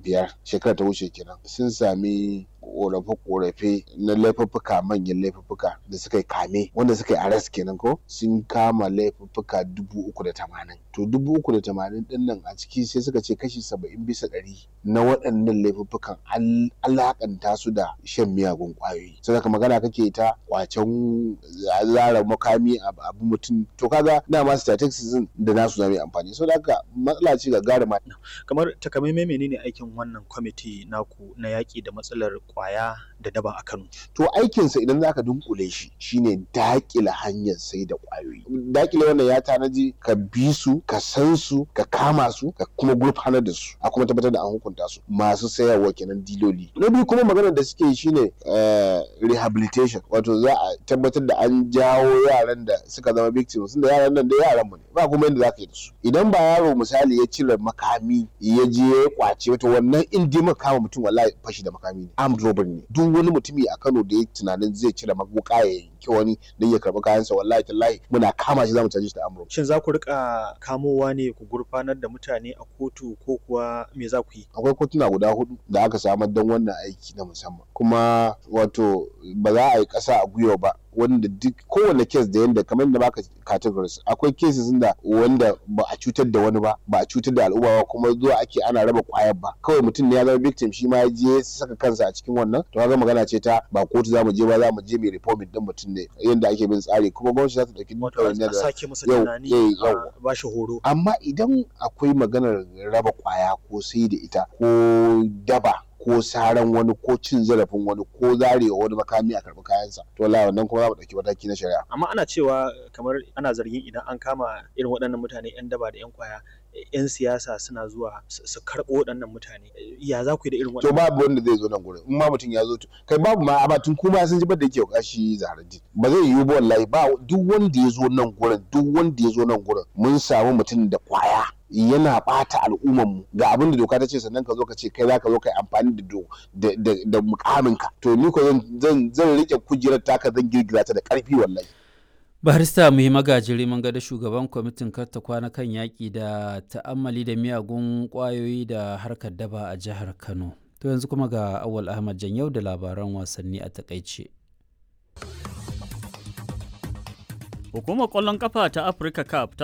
biyar shekara ta wuce kenan sun sami korafe-korafe na laifuffuka manyan laifuffuka da suka yi kame wanda suka yi arrest kenan ko sun kama laifuffuka dubu uku da tamanin to dubu uku da tamanin din nan a ciki sai suka ce kashi saba'in bisa ɗari na waɗannan laifuffukan alakanta su da shan miyagun ƙwayoyi sai ka magana kake ta kwacen zara makami abu mutum to kaga dama statistics da nasu zama amfani so haka matsala ce ga gara kamar takamaimai menene aikin wannan kwamiti naku na yaƙi da matsalar kwaya da daba a Kano. To aikinsa idan zaka dunkule shi shine dakile hanyar sai da kwayoyi. Dakile wannan ya tanaji ka bi su, ka san su, ka kama su, ka kuma gurfanar da su, a kuma tabbatar da an hukunta su. Masu sayarwa kenan diloli. Na biyu kuma maganar da suke shine rehabilitation, wato za a tabbatar da an jawo yaran da suka zama victims, tunda yaran nan da yaran mu ne. Ba kuma yadda zaka yi da su. Idan ba yaro misali ya cire makami ya je ya kwace wato wannan in dai kama mutum wallahi fashi da makami ne. armed robbery ne duk wani mutumi a Kano da ya tunanin zai cire maguka ya yanki wani don ya karɓi kayansa wallahi tallahi muna kama shi zamu caje shi da armed robbery shin za ku rika kamowa ne ku gurfanar da mutane a kotu ko kuwa me za ku yi akwai kotuna guda hudu da aka samar don wannan aiki na musamman kuma wato ba za a yi ƙasa a gwiwa ba wanda duk kowane kes da yanda kamar da baka categories akwai cases da wanda ba a cutar da wani ba ba a cutar da al'umma ba kuma zuwa ake ana raba kwayar ba kawai mutum ne ya zama victim shi ma ya je saka kansa a cikin wannan to kaga magana ce ta ba kotu za mu je ba za mu je mai reforming din mutum ne yanda ake bin tsari kuma gwamnati za ta dauki a sake masa tunani a ba shi horo amma idan akwai maganar raba kwaya ko sai da ita ko daba ko saran wani ko cin zarafin wani ko zarewa wani makami a karɓi kayansa to wallahi wannan kuma za mu ɗauki mataki na shari'a amma ana cewa kamar ana zargin idan an kama irin waɗannan mutane yan daba da yan kwaya yan siyasa suna zuwa su karɓo waɗannan mutane ya za ku yi da irin to babu wanda zai zo nan gurin in ma mutum ya zo kai babu ma a tun kuma sun ji da yake kashi zaharaddin ba zai yiwu ba wallahi ba duk wanda ya zo nan gurin duk wanda ya zo nan gurin mun samu mutum da kwaya yana bata al'umman mu ga abin da doka ta ce sannan ka zo ka ce kai za ka zo ka yi amfani da da da mukaminka to ni ko zan zan rike kujerar taka zan girgiza ta da karfi wallahi barista muhi magajiri mun ga da shugaban kwamitin karta kwana kan yaƙi da ta'ammali da miyagun ƙwayoyi da harkar daba a jihar kano to yanzu kuma ga awal ahmad yau da labaran wasanni a takaice Hukumar ƙwallon ƙafa ta Africa Cup ta